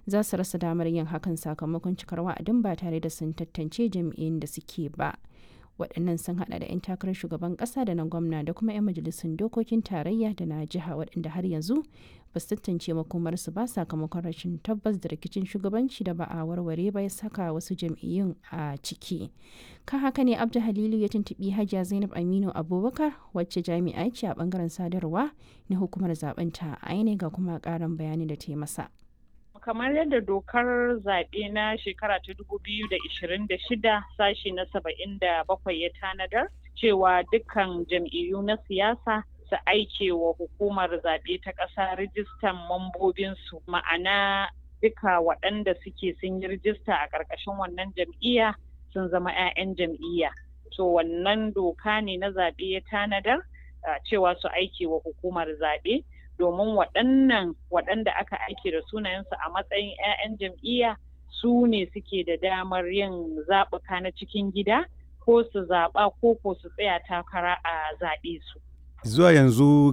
za su rasa damar yin hakan sakamakon cikar wa'adin ba tare da sun tantance jam'iyyun da suke ba. waɗannan sun hada da 'yan takarar shugaban ƙasa da na gwamna da kuma 'yan majalisun dokokin tarayya da na jiha waɗanda har yanzu ba su tantance makomarsu ba sakamakon rashin tabbas da rikicin shugabanci da ba a warware ba ya saka wasu jam'iyyun a ciki kan haka ne abdu halilu ya tuntuɓi hajiya zainab aminu abubakar wacce jami'a ce a bangaren sadarwa na hukumar zaben ta a ga kuma ƙarin bayani da ta yi masa kamar yadda dokar zaɓe na shekara ta dubu biyu da ishirin da shida sashi na saba'in da bakwai ya tanadar cewa dukkan jam'iyyu na siyasa su aike wa hukumar zaɓe ta ƙasa rijistan mambobinsu ma'ana duka waɗanda suke sun yi rijista a ƙarƙashin wannan jam'iyya sun zama 'ya'yan jam'iyya to wannan doka ne na zaɓe ya tanadar cewa su aike wa hukumar zaɓe domin waɗannan waɗanda aka aike da sunayensu a matsayin 'ya'yan jam'iyya su ne suke da damar yin zaɓuka na cikin gida ko su zaɓa ko ko su tsaya takara a zaɓe su. Zuwa yanzu